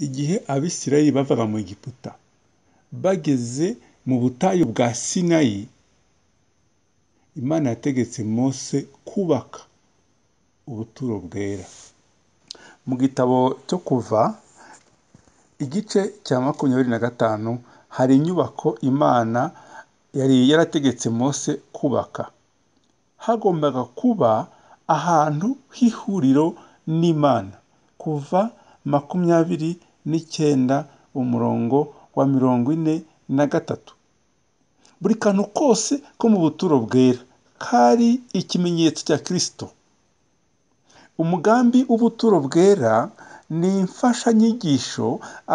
igihe abisirayeli bavaga mu egiputa bageze mu butayu bwa sinayi imana yategetse mose kubaka ubuturo bwera mu gitabo cyo kuva igice cya makumyabiri na gatanu hari inyubako imana yari yarategetse mose kubaka hagombaga kuba ahantu h'ihuriro n'imana kuva makumyabiri n'icyenda umurongo wa mirongo ine na gatatu buri kantu kose ko mu buturo bwera kari ikimenyetso cya kirisito umugambi w'ubuturo bwera ni imfashanyigisho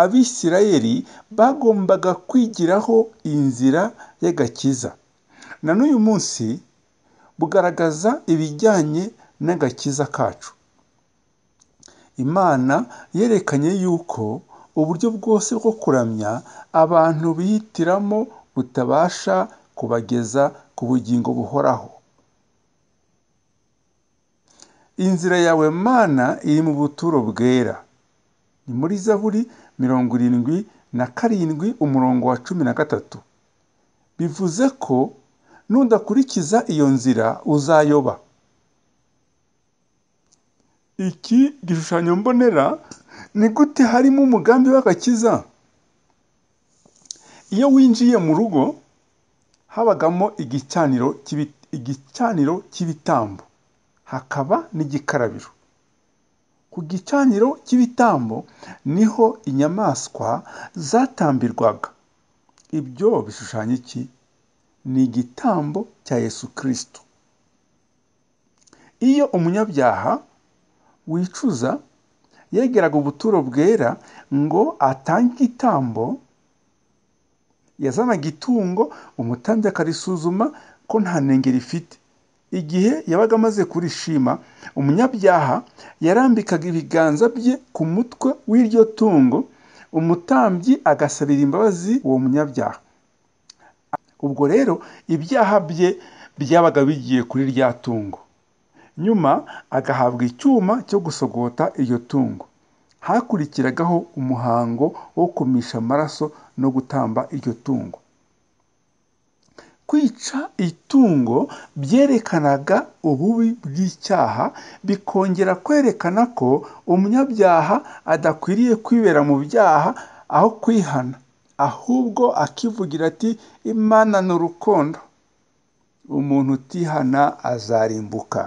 abisirayeli bagombaga kwigiraho inzira y'agakiza na n'uyu munsi bugaragaza ibijyanye n'agakiza kacu imana yerekanye yuko uburyo bwose bwo kuramya abantu bihitiramo butabasha kubageza ku bugingo buhoraho inzira yawe mana iri mu buturo bwera ni muri zaburi mirongo irindwi na karindwi umurongo wa cumi na gatatu bivuze ko nudakurikiza iyo nzira uzayoba iki gishushanyo mbonera ni gute harimo umugambi w'agakiza iyo winjiye mu rugo habagamo igicaniro cy'ibitambo hakaba n'igikarabiro ku gicaniro cy'ibitambo niho inyamaswa zatambirwaga ibyo bishushanya iki ni igitambo cya yesu kirisito iyo umunyabyaha wicuza yegeraga ubuturo bwera ngo atange igitambo yazanaga itungo umutambyi akarisuzuma ko nta nenge rifite igihe yabaga amaze kurishima umunyabyaha yarambikaga ibiganza bye ku mutwe w'iryo tungo umutambyi agasabira imbabazi uwo munyabyaha ubwo rero ibyaha bye byabaga bigiye kuri rya tungo nyuma agahabwa icyuma cyo gusogota iryo tungo hakurikiragaho umuhango wo kumisha amaraso no gutamba iryo tungo kwica itungo byerekanaga ububi bw'icyaha bikongera kwerekana ko umunyabyaha adakwiriye kwibera mu byaha aho kwihana ahubwo akivugira ati imana ni urukundo umuntu utihana azarimbuka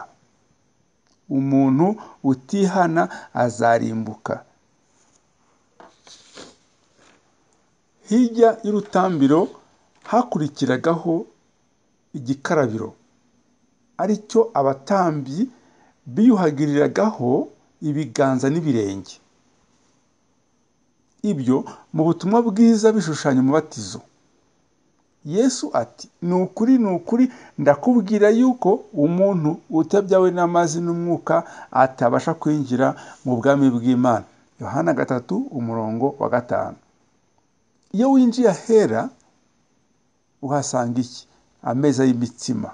umuntu utihana azarimbuka hirya y'urutambiro hakurikiragaho igikarabiro ari cyo abatambyi biyuhagiriragaho ibiganza n'ibirenge ibyo mu butumwa bwiza bishushanya umubatizo yesu ati ni ukuri ni ukuri ndakubwira yuko umuntu utabyawe n'amazi n'umwuka atabasha kwinjira mu bwami bw'imana yohana gatatu umurongo wa gatanu iyo winjiye ahera uhasanga iki ameza y'imitsima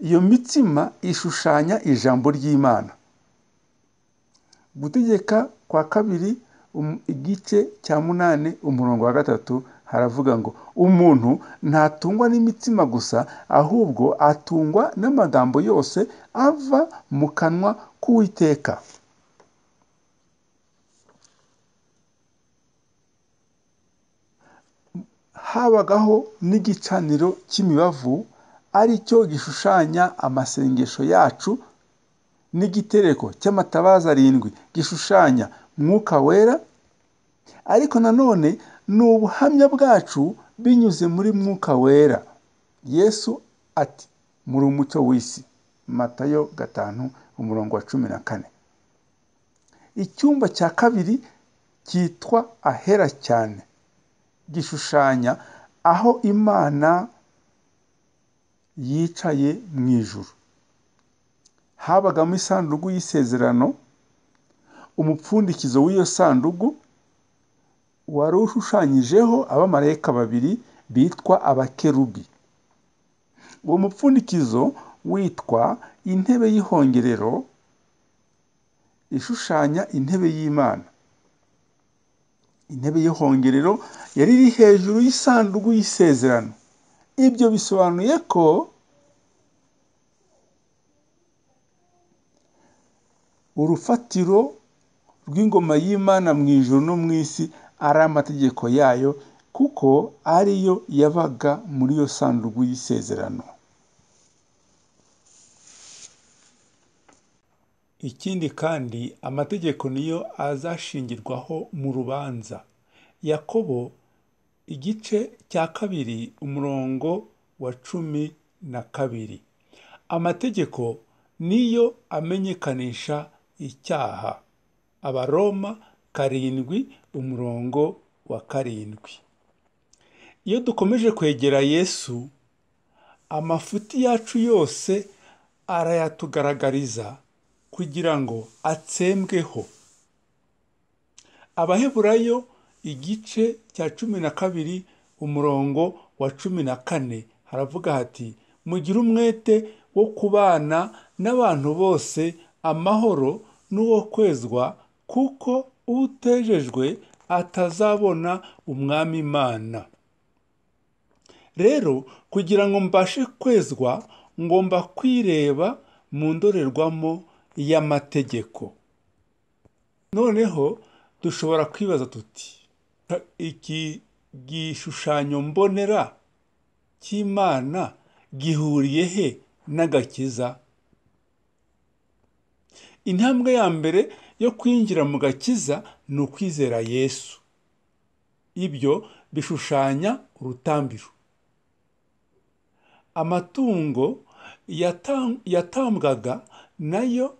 iyo mitsima ishushanya ijambo ry'imana gutegeka kwa kabiri igice cya munani umurongo wa gatatu haravuga ngo umuntu ntatungwa n'imitsima gusa ahubwo atungwa n'amagambo yose ava mu kanwa k'uwiteka habagaho n'igicaniro cy'imibavu ari cyo gishushanya amasengesho yacu n'igitereko cy'amatabaza arindwi gishushanya mwuka wera ariko nanone ni ubuhamya bwacu binyuze muri mwuka wera yesu ati muri umucyo w'isi matayo gatanu umurongo wa cumi na kane icyumba cya kabiri cyitwa ahera cyane gishushanya aho imana yicaye mu ijuru habagamo isanduku y'isezerano umupfundikizo w'iyo sanduku wari ushushanyijeho abamarayika babiri bitwa abakerubi uwo mupfundikizo witwa intebe y'ihongerero ishushanya intebe y'imana intebe y'ihongerero yari iri hejuru y'isanduku y'isezerano ibyo bisobanuye ko urufatiro rw'ingoma y'imana mu ijoro no mu isi ari amategeko yayo kuko ariyo yabaga muri iyo sanduku y'isezerano ikindi kandi amategeko niyo azashingirwaho mu rubanza yakobo igice cya kabiri umurongo wa cumi na kabiri amategeko niyo amenyekanisha icyaha abaroma karindwi umurongo wa karindwi iyo dukomeje kwegera yesu amafuti yacu yose arayatugaragariza kugira ngo atsembweho abaheburayo igice cya cumi na kabiri umurongo wa cumi na kane haravuga hati mugire umwete wo kubana n'abantu bose amahoro n'uwo kwezwa kuko utejejwe atazabona umwami imana rero kugira ngo mbashe kwezwa ngomba kwireba mu ndorerwamo y'amategeko noneho dushobora kwibaza tuti iki gishushanyo mbonera cy'imana gihuriye he n'agakiza intambwe ya mbere yo kwinjira mu gakiza ni ukwizera yesu ibyo bishushanya urutambiro amatungo yatambwaga nayo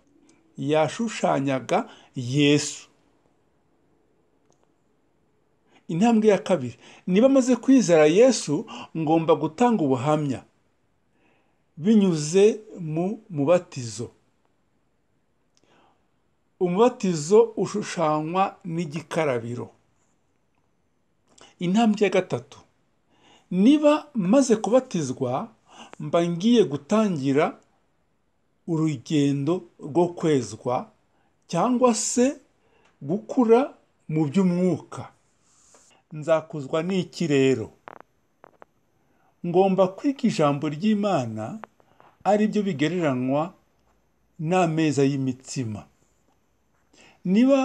yashushanyaga yesu intambwe ya kabiri niba amaze kwizera yesu ngomba gutanga ubuhamya binyuze mu mubatizo umubatizo ushushanywa n'igikarabiro intambwe ya gatatu niba maze kubatizwa mba ngiye gutangira urugendo rwo kwezwa cyangwa se gukura mu by'umwuka nzakuzwa n'iki rero ngomba kwiga ijambo ry'imana ari byo bigereranywa n'ameza y'imitsima niba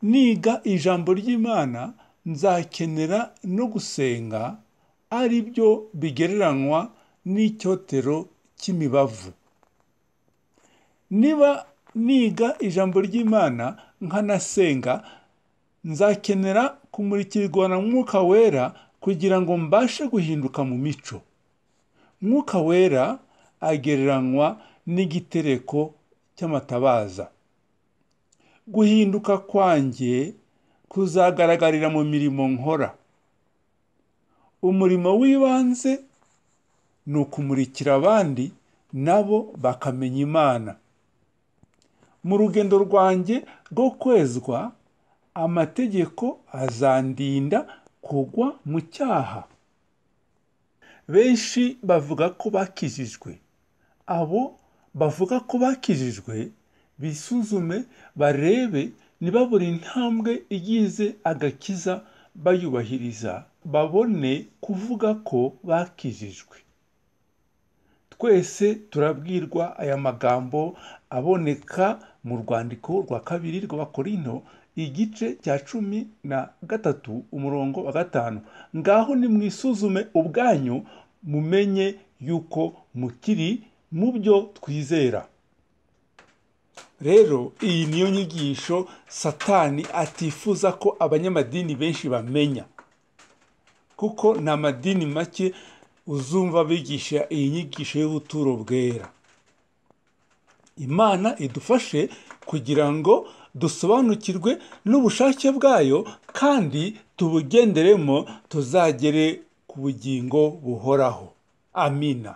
niga ijambo ry'imana nzakenera no gusenga ari byo bigereranywa n'icyotero cy'imibavu niba niga ijambo ry'imana nkanasenga nzakenera kumurikirwa na mwuka wera kugira ngo mbashe guhinduka mu mico mwuka wera agereranywa n'igitereko cy'amatabaza guhinduka kwanjye kuzagaragarira mu mirimo nkora umurimo w'ibanze ni ukumurikira abandi nabo bakamenya imana mu rugendo rwanjye rwo kwezwa amategeko azandinda kugwa mu cyaha benshi bavuga ko bakijijwe abo bavuga ko bakijijwe bisuzume barebe niba buri ntambwe igize agakiza bayubahiriza babone kuvuga ko bakijijwe twese turabwirwa aya magambo aboneka mu rwandiko rwa kabiri rw'abakorino igice cya cumi na gatatu umurongo wa gatanu ngaho nimwisuzume ubwanyu mumenye yuko mukiri mu byo twizera rero iyi niyo nyigisho satani atifuza ko abanyamadini benshi bamenya kuko ni amadini make uzumva bigisha iyi nyigisho y'ubuturo bwera imana idufashe kugira ngo dusobanukirwe n'ubushake bwayo kandi tubugenderemo tuzagere ku bugingo buhoraho amina